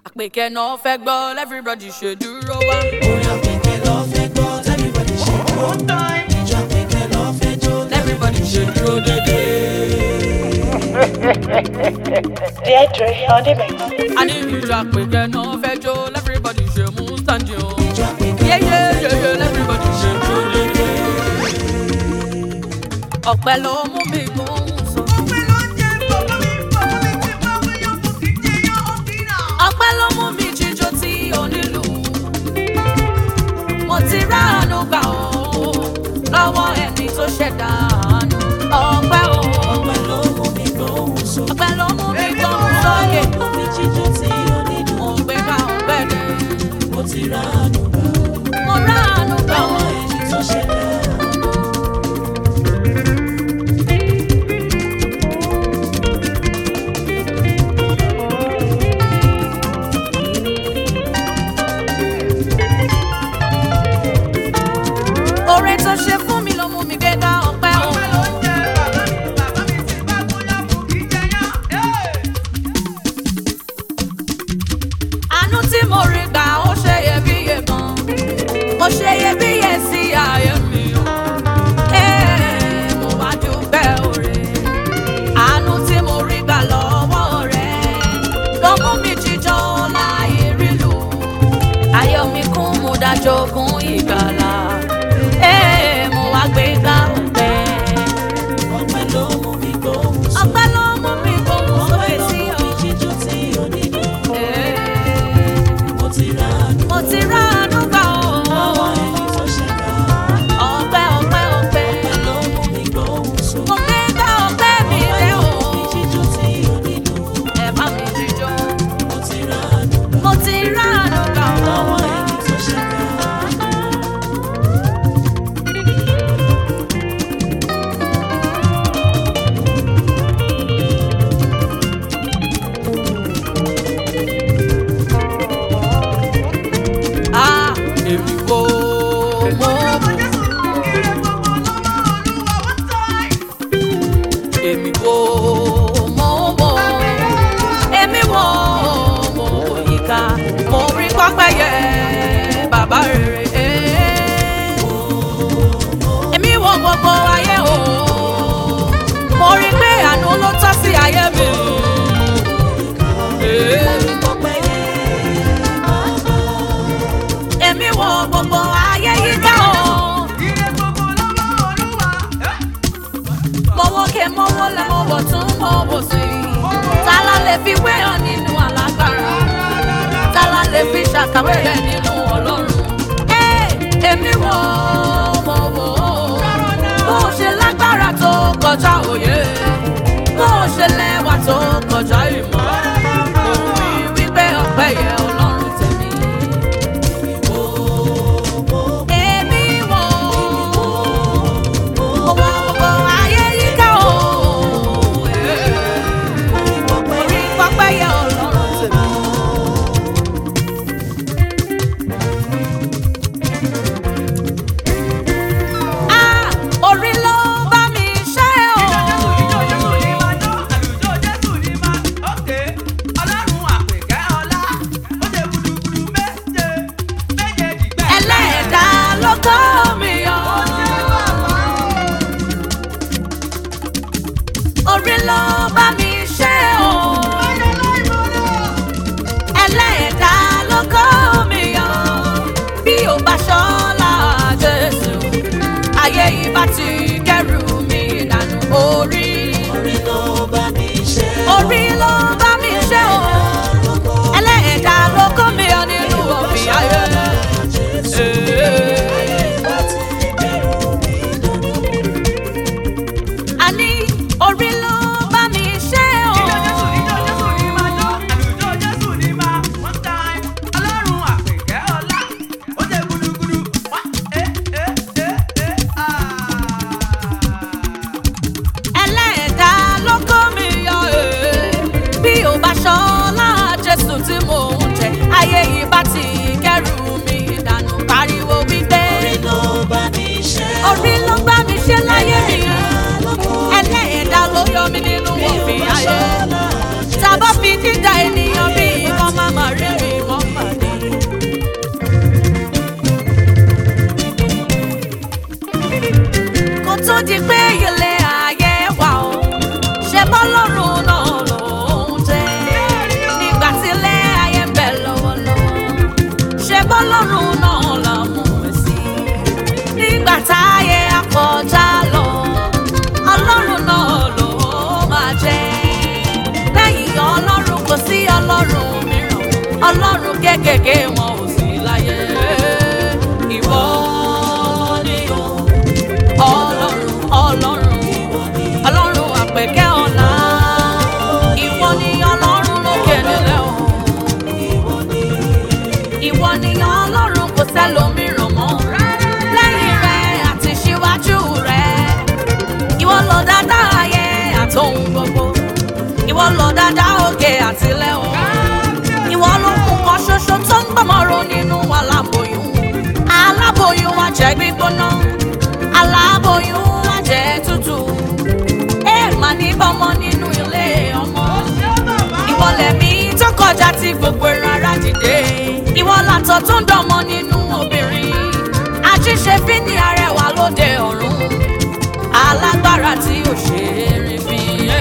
àpèkẹ́ náà fẹ́ gbọ́ everybody ṣe dúró wá. orin àpèkẹ́ lọ fẹ́ gbọ́ everybody ṣe dúró. ìjọ àpèkẹ́ lọ fẹ́ jó everybody ṣe dúró dédé. Deirdre on the mix. a ní ìjọ àpèkẹ́ náà fẹ́ jó everybody ṣe mú stand o. ìjọ àpèkẹ́ yéyé yéyé everybody ṣe dúró dédé. ọ̀pẹ ló mú mi gbóhùn sọ. ọpẹ́ ló mú mi jíjó tí onílù mo ti ráàánú gbà ó lọ́wọ́ ẹni tó ṣẹ̀dá àánú ọpẹ́ o ọpẹ́ ló mú mi gbóhùn sókè. ọpẹ́ ló mú mi gbóhùn sókè omi jíjó tí ó nínú mo gbé ká ọpẹ́ dé mo ti ránu gbà mo ráàánú gbà ó lọ́wọ́ ẹni tó ṣẹ̀dá. oore tó ṣe fún mi ló mú mi gbé ká ọpẹ́ o àánú tí mo rí gbà ó ṣe iyebíye gan ó ṣe iyebíye sí ayé mi o Ee, mo wá dúpẹ́ oore àánú tí mo rí gbà lọ́wọ́ rẹ ló mú mi jíjọ láì rílu ayọ̀ mi kún mo dájọ́ kún ìgbàlà Ee, mo wá gbé ká ọpẹ́ ọpẹ́ ló mú mi gbóhùn sókè. ọpẹ́ ló mú mi gbóhùn sókè ọpẹ́ ló sí mú ọ. mi jíjó tí ó nínú Ee, mo ti ránu mo ti ránu gbà lọ́wọ́ ọ́. ẹni tó ṣẹ̀dá. ọpẹ́ ọpẹ́ ọpẹ́ ọpẹ́ ló mú mi gbóhùn sókè. mo gbé ká ọpẹ́ mi dé o. omi jíjó tí ó nínú ẹ bá mi jíjó. mo ti ránu mo ti ránu gbà lọ́wọ́ ọ́. ẹni tó ṣẹ̀dá. a èmi wo mo èmi wo mo mo èmi wo mo yíká mo rí pápẹ́yẹ bàbá rere. èmi wo gbogbo ayé o mo rí pé àánú ló tọ́ sí ayé mi. èmi wo gbogbo ayé yíká o. mọ̀wọ́ ké mọ́wọ́ lẹ mọ́wọ́ tún mọ́wọ́ sí i. tálá lè fi wé hàn nínú alágbára. tálá lè fi ṣàkàwé rẹ̀ nínú ọlọ́run. Ẹ́, èmi wò mo wò ó. bó o ṣe lágbára tó kọjá òye. bó o ṣe lẹ́wà tó kọjá ìmọ̀. mo wí wípé ọpẹ́ yẹ ọlọ́run tèmi. èmi wò ó owó gbogbo ayé yíká o. orí pápá yẹ ọlọ́run tèmi. Ah, orí ló bá mi ṣe o. ẹlẹ́ẹ̀dá ló kọ́ mi yọ. orí ló bá mi ṣe o. ẹlẹ́ẹ̀dá ló kọ́ mi yọ. bí o bá ṣọ́lá Jésù ayé yìí bá ti kẹ́rù mi dànù orí. orí ló bá mi ṣe. orí ló bá mi ṣe o. ẹlẹ́ẹ̀dá ló kọ́ mi yọ nínú òfin ayé. Àní orí ló bá mi ṣe o. ẹlẹ́ẹ̀dá ló kó mi yọ ee. bí o bá ṣọlá jésù tí mò ń jẹ ayé yìí bá ti kẹrù mi dànù pariwo wípé orí ló bá mi ṣe. orí ló bá mi ṣe láyé mi ẹlẹ́ẹ̀dá ló yọ mí nínú òfin ayé tábà fi dídá ènìyàn bí nǹkan má má rí mi ọlọ́run náà là mọ̀ ẹ́ sí. nígbà táyé akọjá lọ ọlọ́run náà ló máa jẹ́. lẹ́yìn ọlọ́run kò sí ọlọ́run mìíràn ọlọ́run kéékèèké wọn ò sí láyé. ìwọ ni o ọlọ́run ọlọ́run ọlọ́run àpèkẹ́ ọ̀la ìwọ ni ọlọ́run lókè nílẹ̀ o ìwọ ni ọlọ́run kò sẹ́lòmíràn mọ́ lẹ́yìn rẹ àti síwájú rẹ ìwọ lọ dáadáa ayé àtòhun gbogbo ìwọ lọ dáadáa òkè àtìlẹ̀ o ìwọ ló mú kan ṣoṣo tó ń gbọmọrò nínú aláboyún aláboyún wa jẹ gbígbóná aláboyún wa jẹ tútù ẹ mà ní bọmọ nínú ilé ọmọ ìwọ lẹ̀mí tó kọjá tí gbogbo ẹran ara dìde ìwọ làtọ̀ tó ń dánmọ́ nínú obìnrin àjíṣe fi ní arẹwà lóde ọ̀run alágbára tí ò ṣe é rìn fi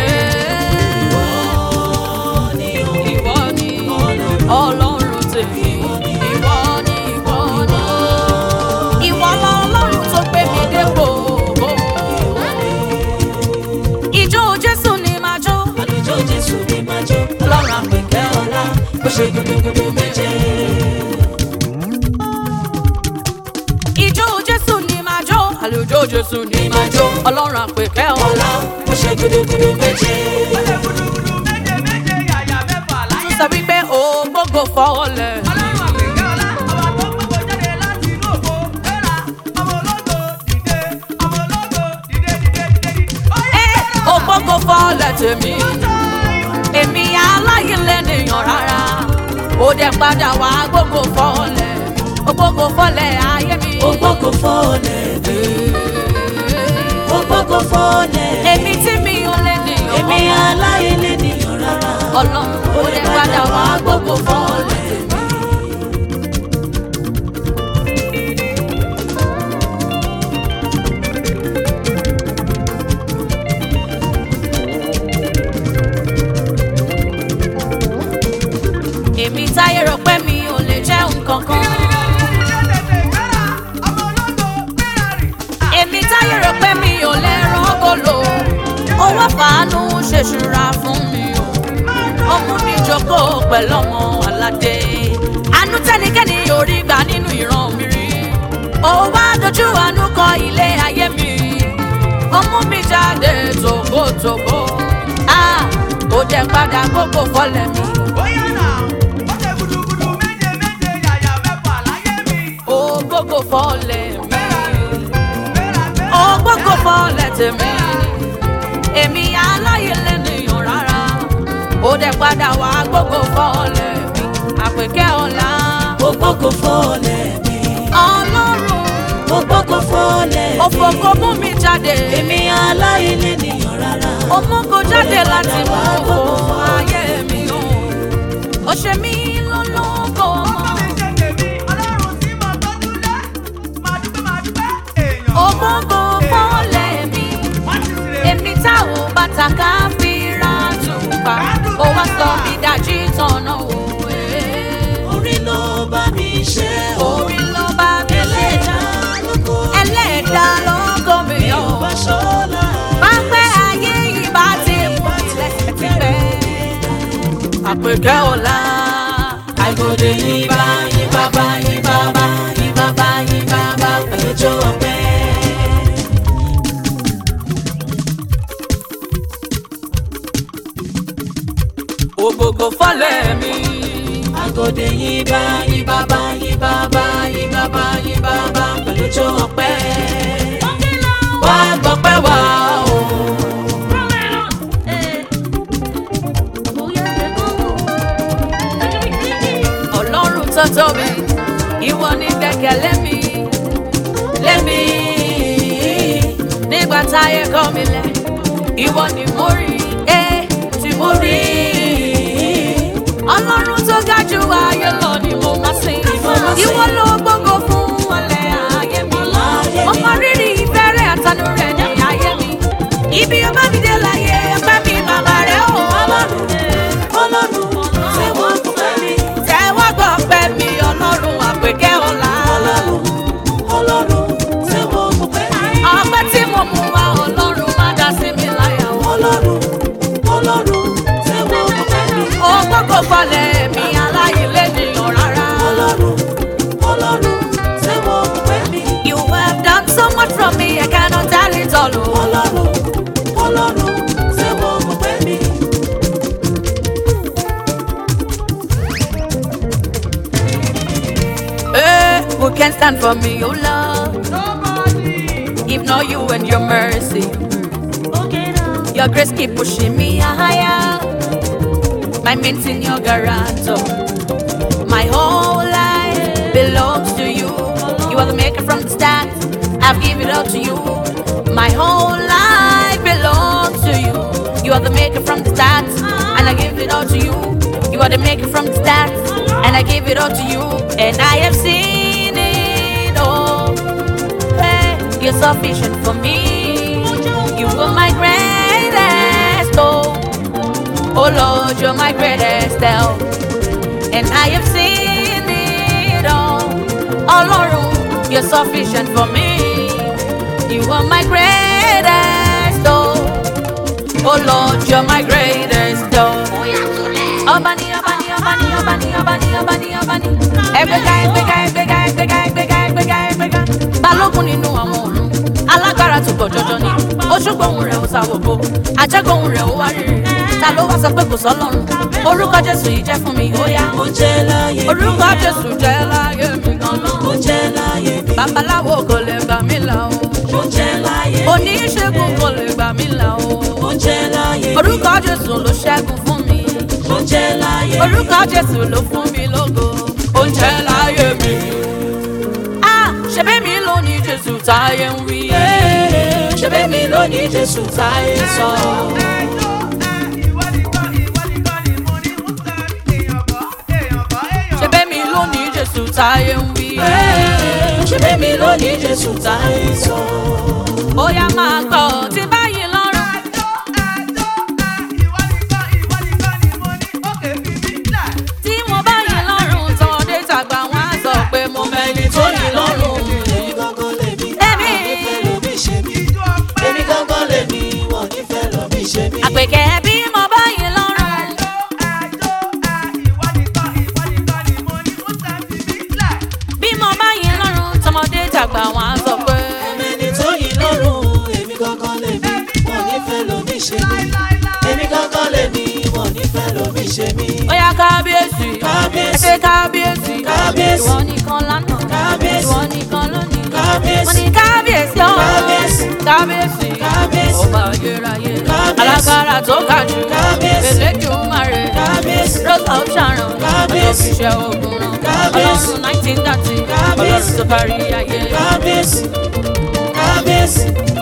ìwọ ni ọlọ́run tèmi ìwọ ni ìwọ ni ìwọ lọ́lọ́run tó gbé mi dépò ìjó jésù ni màá jó Àlùjọ Jésù ni máa jó. ọlọ́run àpèkẹ́ ọ̀la Ó ṣe gudugudu méje. ìjó jésù ni màá jó àlùjó jésù ni màá jó ọlọ́run àpèkẹ́ ọ̀la Ọlá ó ṣe gudugudu méje. tún sọ wípé o gbogbo fọwọ́lẹ̀ o gbogbo fọwọ́lẹ̀ tèmi èmi aláyé lẹ́nìyàn rárá ó dẹ̀ padà wá gbogbo fọwọ́lẹ̀ o gbogbo fọlẹ̀ ayé mi. Ògbókò fọ́ọ̀lẹ̀ mi. Ògbókò fọ́ọ̀lẹ̀ mi. èmi tí mi ò lè nìyàn Èmi aláìlé nìyàn rárá. ọlọ́run ó dẹ̀ padà wá gbogbo fọlẹ̀ tèmi. èmi táyé rò pé mi ò lè jẹ́ nǹkan kan. èmi táyé rò pé mi ò lè rọ́gọ́lò owó fàánú ṣèṣúra fún mi o ó mú mi jókòó pẹ̀lú ọmọ aládé àánú tẹ́nikẹ́ni ò rí gbà nínú ìran mi rí ó wá dojú àánú kọ ilé ayé mi ó mú mi jáde tòbótòbó ah ó jẹ́ padà gbogbo fọlẹ̀ mi ó gbogbo fọlẹ̀ mi. ògbógbò fọlẹ̀ tèmi èmi aláyè lẹ́nìyàn rárá ó dẹ̀ padà wá gbogbo fọlẹ̀ mi àpèkẹ́ ọ̀la Ògbókò fọ́ọ̀lẹ̀ mi. ọlọ́run Ògbókò fọ́ọ̀lẹ̀ mi. òfòkò mú mi jáde Èmi aláìlé nìyàn rárá. òmùgò jáde láti mú òfò ayé mi o ó ṣe mí lólógo ògbógbò fọlẹ̀ mi èmi táwọn bàtà ká fi ra tùpà ó wá sọ mí dájí tọ̀nà wò ẹ́. Orí ló bá mi ṣe o. orí ló bá mi ṣe Ẹlẹ́dàá ló kó ẹlẹ́dàá ló kó mi mi yọ. ò bá ṣọ́lá. pápẹ́ ayé yìí bá ti mú ilẹ̀ ti bẹ́. àpèkẹ́ ọ̀la Àgòdè yín bá yín bàbá yín bàbá yín bàbá yín bàbá pẹ̀lú jó ọpẹ́. ògbógbò fọlẹ̀ mi. Àgòdè yín bá yín bàbá yín bàbá yín bàbá yín bàbá pẹ̀lú jó ọpẹ́. Wá gbọ́pẹ́ wá o. ọlọ́run tó tóbi ìwọ ní gbẹ́kẹ̀lé mi lémi nígbà táyé kọ̀ mí lẹ̀ ìwọ ni mo rí ẹ tí mo rí ọlọ́run tó ga jù ayé lọ ni mo máa sìn ìwọ ló gbogbo fún ọlẹ̀ ayé mi mo mọ rírì ìfẹ́ rẹ̀ àtànú rẹ̀ ní ayé mi ibi ọba mi dé láyé ẹgbẹ́ mi bàbá rẹ̀ ò ọlọ́run Ọlọ́run ṣé wọ́n kò fẹ́ mi? tẹ́wọ́ gbọ́ pẹ́ mi ọlọ́run àpèkẹ́ ọlọ́run tẹ́wọ́ ọpẹ́ mi. ó gbọ́kọ̀ falẹ̀ mi aláìlẹ́nìyàn rárá. ọlọ́run ọlọ́run tẹ́wọ́ ọpẹ́ mi. You have done so much for me, I cannot tell it all. oh. ọlọ́run ọlọ́run tẹ́wọ́ ọpẹ́ mi. Hey, who can stand for me, oh Lord? If not you and your mercy, your grace keep pushing me higher. My mint in your guarantor. My whole life belongs to you. You are the maker from the start. I've given it all to you. My whole life belongs to you. You are the maker from the start, and I give it all to you. You are the maker from the start, and I give it all to you. And I have seen it all. Hey, you're sufficient for me. You are my greatest hope. Oh Lord, you're my greatest help. And I have seen it all. Ọlọ́run, you're sufficient for me. You are my greatest hope. Oh Lord, you're my greatest hope. Ọba ni, ọba ni, ọba ni, ọba ni, ọba ni, ọba ni, ọba ni. Ẹgbẹ́ga, ẹgbẹ́ga, ẹgbẹ́ga, ẹgbẹ́ga, ẹgbẹ́ga, ẹgbẹ́ga, ẹgbẹ́ga. Balógun nínú àwọn ọ̀run, alágbára tó pọ̀ jọjọ ni. Oṣùgbọ́n rẹ̀ ó ṣàwòbó, àjẹgùn rẹ̀ ó wá rírì. Ta ló wá sọ pé kò sọ́lọ́run? Orúkọ Jésù yìí jẹ́ fún mi, ó yá. ó jẹ́ láyé mi. Orúkọ Jésù jẹ́ láyé mi gan-an. ó jẹ́ láyé mi. Babaláwo kò lè gbà mí là o. ó jẹ́ láyé mi. Oníṣègùn kò lè gbà mí là o. ó jẹ́ láyé mi. Orúkọ Jésù ló ṣẹ́gun fún mi. ó jẹ́ láyé mi. Orúkọ Jésù ló fún mi lógo. Oúnjẹ láyé mi. Ah! Ṣebí mi ló ní Jésù táyé ń wí. ṣe bẹ́ẹ̀ mi lónìí jésù táyé sọ. Ṣebí mi ló ní Jésù táyé ń wí. ṣe bẹ́ẹ̀ mi lónìí jésù táyé sọ. Ó yá máa gbọ́ tí báyìí lọ́rùn. Tí mo báyìí lọ́rùn tán dé tàgbà wọn á sọ pé mo mẹ́ni tó yìí lọ́rùn. èmi gángan lèmi. Èmi. ìfẹ́ lómi ṣe mí. èmi gángan lèmi. wọ́n nífẹ̀ẹ́ lómi ṣe mí. Àpèkẹ́ bí mo báyìí lọ́rùn. Bí mo báyìí lọ́rùn tọmọdé tàgbà wọn á sọ pé. ẹni tó yìí lọ́rùn. èmi gángan lèmi. wọ́n nífẹ̀ẹ́ lómi ṣe mí. èmi gángan lèmi. wọ́n nífẹ̀ẹ́ lómi ṣe mí. Ó yá kábíyèsí. Kábíyèsí. Ẹ pé kábíyèsí. Kábíyèsí. Ìwọ nìkan lánàá. Kábíyèsí. Ìwọ nìkan lónìí. Kábíyèsí. Wọ́n ní kábíyèsí ọ̀. Kábíyèsí. Kábíyèsí. Kábíyèsí. Ọba ayérayé. Kábíyèsí. Alágbára tó ga jù. Kábíyèsí. Elédùmarè. Kábíyèsí. Rose of Sharon. Kábíyèsí. Ọlọ́fiṣẹ́ ogun rán. Kábíyèsí. Ọlọ́run nineteen thirty. Kábíyèsí. Ọlọ́run tó kárí ayé. kábíyèsí. kábíyèsí.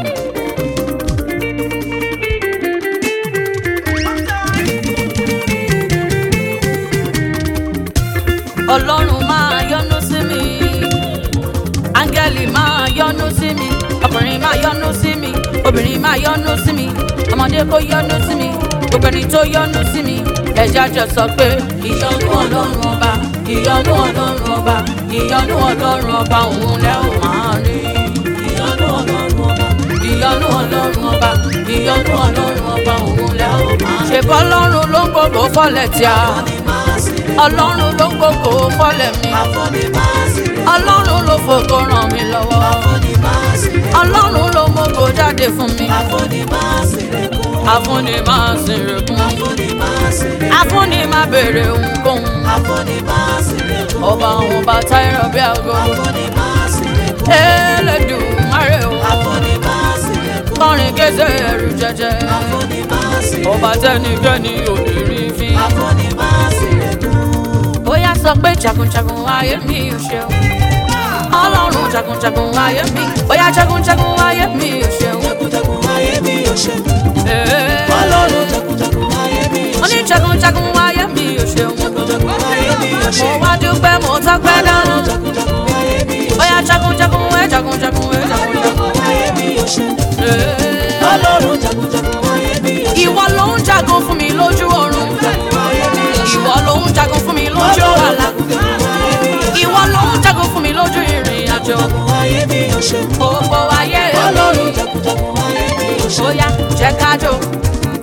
ọlọ́run máa yọ́nú sí mi áńgẹ́lì máa yọ́nú sí mi ọkùnrin máa yọ́nú sí mi obìnrin máa yọ́nú sí mi ọmọdé kó yọ́nú sí mi gbogbo ẹni tó yọ́nú sí mi ẹ̀jẹ̀ àjọ sọ pé ìyọ́nú ọlọ́run ọba ìyọ́nú ọlọ́run ọba ìyọ́nú ọlọ́run ọba òun lẹ́ ò máa rí ìyọ́nú ọlọ́run ọba. ìyọ́nú ọlọ́run ọba ìyọ́nú ọlọ́run ọba òun lẹ́ ò máa rí. ṣèbọ́ ọlọ́run ló ń gbogbo fọ́lẹ̀ tí a àfọ̀nì máa sì rè. ọlọ́run ló ń gbogbo fọ́lẹ̀ mi àfọ̀nì máa sì rè. ọlọ́run ló fògo ràn mí lọ́wọ́ àfọ̀nì máa sì rè. ọlọ́run ló mọ́gò jáde fún mi àfọ̀nì máa sì rè kún. àfúnni máa sì rẹ̀kún àfọ̀nì máa sì rè. àfúnni máa béèrè ohunkóhun àfọ̀nì máa sì rè kún. ọba àwọn bàtà ìrọ̀ bí aago àfọ̀nì máa sì rè kún. Elédùmarè o àfọ̀nì máa sì rè kún. kọrin kése ẹrù jẹjẹ àfọ̀nì máa sì rè. ọba tẹnikẹ́ni ò lè rí fi àfọ̀nì máa sì rè kún. ó yá sọ pé jagunjagun ayé mi ò ṣeun ọlọ́run jagunjagun ayé mi ó yá jagunjagun ayé mi ò ṣeun. jagunjagun ayé mi ò ṣe. Ee. ọlọ́run jagunjagun ayé mi ò mo ṣe. ní jagunjagun ayé mi ò ṣeun. jagunjagun ayé mi ò ṣe. mo wá dúpẹ́ mo tọ́pẹ́ dáná. jagunjagun ayé mi ò ṣe. ó yá jagunjagun ẹ jagunjagun ẹ jagunjagun. jagunjagun ayé mi ò ṣe. Ee. ọlọ́run jagunjagun ayé mi ò ṣe. ìwọ ló ń jagun fún mi lójú oorun. jagunjagun ayé mi ò ṣe. ìwọ ló ń jagun fún mi lójú ọlọ́run àlá. jagunjagun ayé mi ò ṣe. ìwọ ló ń jagun fún mi lójú ìrìn àjò. jagunjagun ayé mi ò ṣe. gbogbo ayé ọlọ́run mi. jagunjagun ayé mi ò ṣe. ó yá jẹ́ ká jó. ó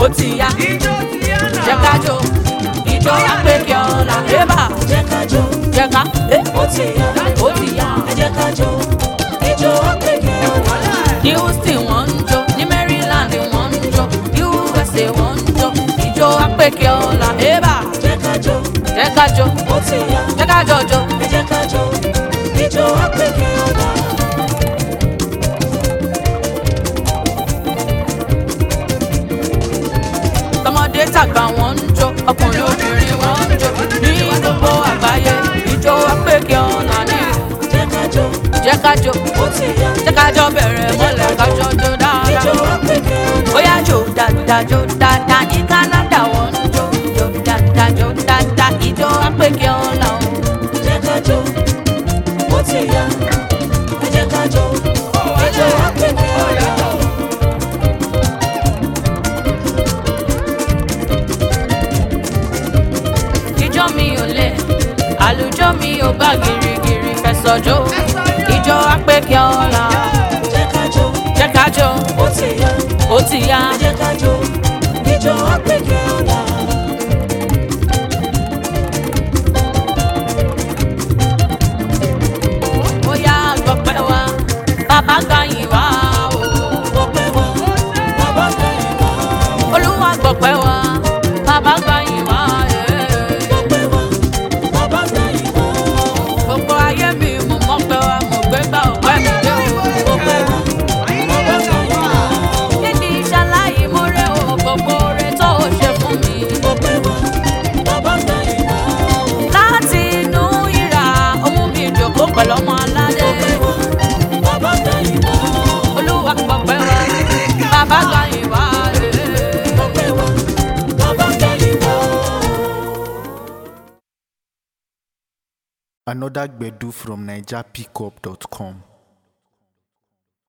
ó ti yá jẹ́ ká jó ìjọ apèkè ọ̀la ébà jẹ́ ká jó jẹ́ ká eh, ó ti yá ó ti yá. ẹ jẹ́ ká jó ijó àpèkè ọ̀la. ní houston wọ́n ń jó ní maryland wọ́n ń jó usa wọ́n ń jó ìjọ apèkè ọ̀la ébà jẹ́ ká jó jẹ́ ká jó ó ti yá jẹ́ ká jọ jó. ẹ jẹ́ ká jó ijó àpèkè ọ̀la. tọmọdé tàgbà wọ́n ń jó ọkùnrin obìnrin wọ́n ń jó ní gbogbo àgbáyé ìjọ apèkè ọ̀la ní jẹ́ ká jó jẹ́ ká jó ó ti yá jẹ́ ká jọ bẹ̀rẹ̀ mọ́lẹ̀ ká jọ jó ijó dáadáa. àpèkè ọ̀la. bóyá jó dáadáa jó dáadáa ní canada wọ́n ń jó jó dáadáa jó dáadáa ìjọ apèkè ọ̀la o. jẹ́ ká jó ó ti yá ẹ jẹ́ ká jó ijó àpèkè ọ̀la. ìjọ mi ò lè àlùjọ mi ò gbà gírígírí fẹsọjọ ìjọ apèkè ọ̀la jẹ́ ká jó jẹ́ ká jó ó ti yá ó ti yá. ẹ jẹ́ ká jó ijó àpèkè ọ̀la. bóyá gbọpẹ́ wa bàbá gbàyìn wá o. ọpẹ́ wa bàbá gbẹ̀yìn wá. olúwa gbọpẹ́ wa bàbá gbàyìn wá. ọpẹ́ wa bàbá gbẹ̀yìn wá. gbogbo ayé mi mo mọ̀pẹ́ wa mo gbé gbà ọpẹ́ mi dé o. ọpẹ́ wa bàbá gbẹ̀yìn wá. nídìí ìṣàlàyé mo rẹ o gbogbo oore tó o ṣe fún mi. ọpẹ́ wa bàbá gbẹ̀yìn wá. láti inú ìrà ọmú mi jòkó pẹ̀lú ọmọ aládé. ọpẹ́ wa bàbá gbẹ̀yìn wá. olúwa gbọpẹ́ wa bàbá gbàyìn wá. ọpẹ́ wa bàbá gbẹ̀yìn wá. Another Gbedu from NigerPickup.com.